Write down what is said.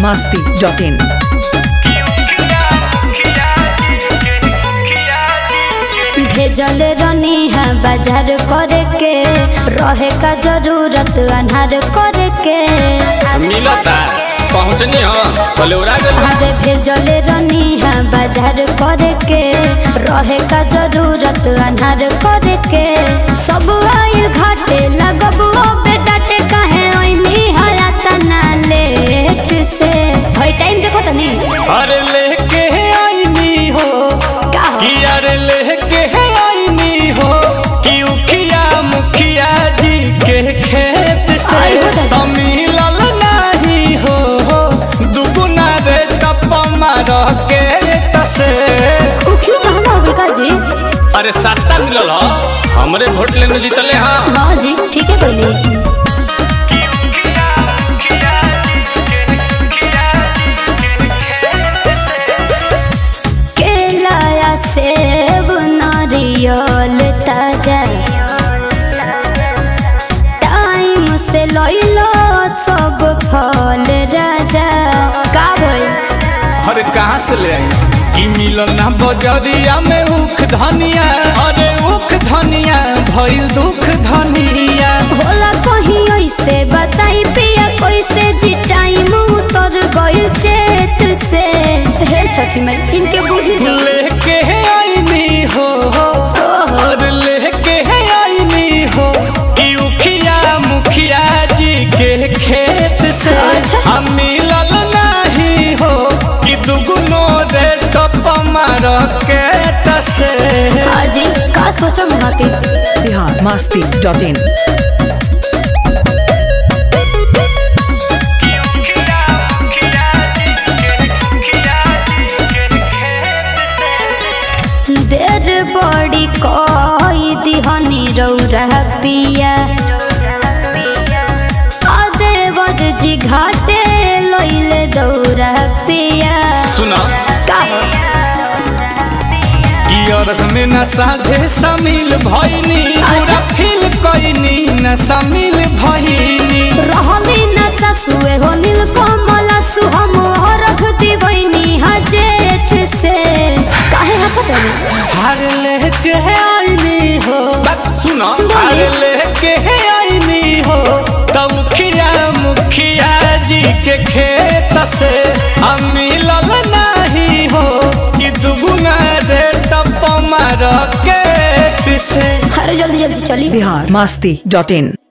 masti.in. भेजल रनी है बाजार करे के रहे का जरूरत अनहार करे के मिलता पहुँचनी हो कलौरा गल अरे भेजल रनी है बाजार करे के रहे का जरूरत अनहार करे के सब आइल घाटे लगबो बेटा टे कहे ओइनी हला तना लेट से भाई टाइम देखो तनी अरे लेके आईनी हो का हो कि अरे लेके आईनी हो कि उखिया मुखिया जी के खेत से आई हो दादा। तो मिलल नहीं हो दुगुना रे टप मार के तसे उ क्यों महंगा हो गइल का जी अरे सस्ता मिलल हो हमरे वोट लेने जीतले हाँ हाँ जी ठीक है कोई केला या सेब नारियल ताजा टाइम से लइलो सब फल राजा का भइल अरे कहाँ से ले आई कि मिलल ना बजरिया में उख धनिया अरे उख धनिया भइल दुख धनिया होला कहीं ऐसे बताई पिया कैसे जी टाइम उतर गइल चेत से हे छठी में इनके बुद्धि दो लेके आईनी हो और लेके आईनी हो कि उखिया मुखिया जी के खेत से अच्छा। हम मिलल नहीं हो कि दुगुनो रे टप मार के तसे हाजी का सोचो महती Bihar masti.in. देर बड़ी कोई दिहनी रौरा पिया अदेवर जी घाटे लइले दौरा पिया सुना का हो कि अर्घ में न साझे शामिल भइनी पूरा फील कइनी न शामिल भइनी रहली न ससुए हो नील कमला सुहम रख दिवैनी हा जेठ से काहे हकत है हार लेके आईनी हो बात सुनो बोलिए। हार लेके आईनी हो तब खिया मुखिया जी के खेत से हम मिलल नहीं हो कि दुगुना रे टप मार के से अरे जल्दी जल्दी चली Bihar masti.in.